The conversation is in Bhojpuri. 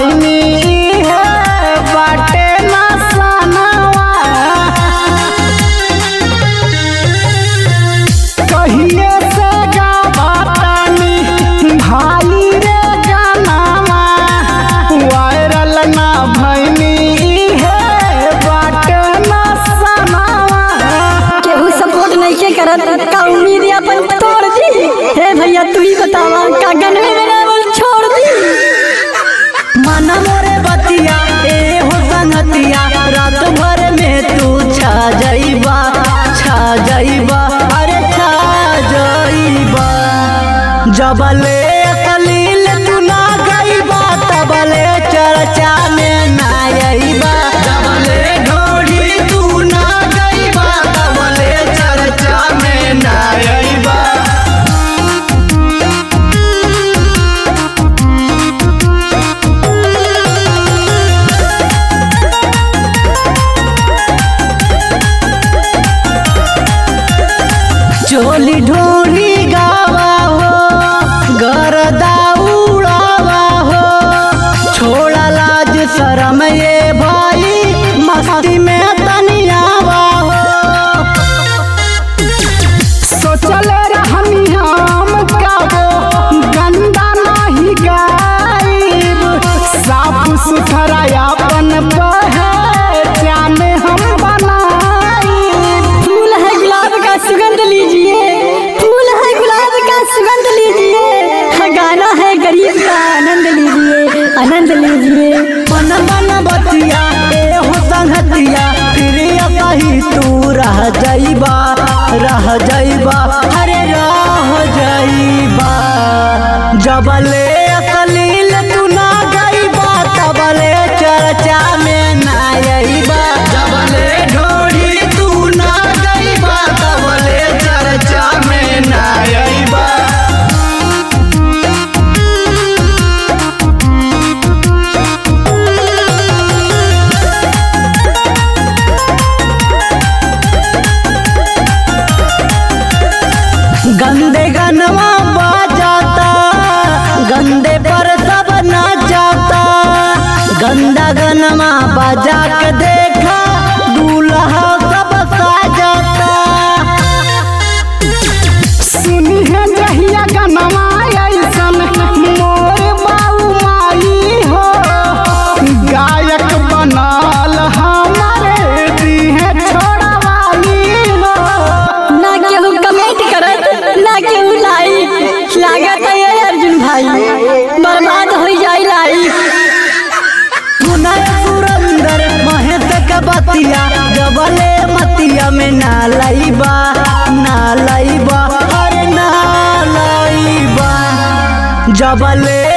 भैनी है बाटे ना सनवा कहिए से गावतानी भाई रे गानावा वायरल ना भैनी है बाटे ना सनवा केहू सपोर्ट नहीं के करत का उम्मीद है अपन तोड़ दी हे भैया तू ही बतावा का गनवे में बोल छोड़ दी मन मोरे बतिया ए हो संगतिया रात भर में तू छा जाइबा छा जाइबा अरे छा जाइबा जबले कलील तू ना गइबा तबले चर्चा में ना आइबा जबले ढोड़ी तू ना गइबा तबले चर्चा में ना आइबा चोली ढोली गावा हो गरदा उड़ावा हो छोड़ा लाज शरम ये भाई मस्ती में तनियावा हो सोचल रहनी हम काबो गंदा नहीं गाइब साफ सुथरा अपन पहचान हम बनाइब फूल है गुलाब का सुगंध लीजिए फूल है गुलाब का सुगंध लीजिए हाँ, गाना है गरीब का आनंद लीजिए आनंद लीजिए मन मन बतिया ए हो संगतिया फिर कही तू रह जाइबा रह जाइबा अरे रह जाइबा जबले असलील तू ना गइबा तबले चर्चा में ना आइबा जबले ढोड़ी तू ना गइबा तबले चर्चा में ना आइबा गंदे गनवा बाजाता गंदे पर सब नाचाता गंदा गनमा बजा के देखा दूल्हा सब साजाता सुनी है जहिया गनमा ऐसन मोर बाऊ माई हो गायक बनल हमारे दी है छोड़वाली हो ना केहू कमेंट करत ना केहू लाइक लागत है ये अर्जुन भाई बर्बाद हो जाई लाइफ सुनय सुरंदर महेश के बतिया जबले मतिया में ना लईबा ना लईबा अरे ना लईबा जबले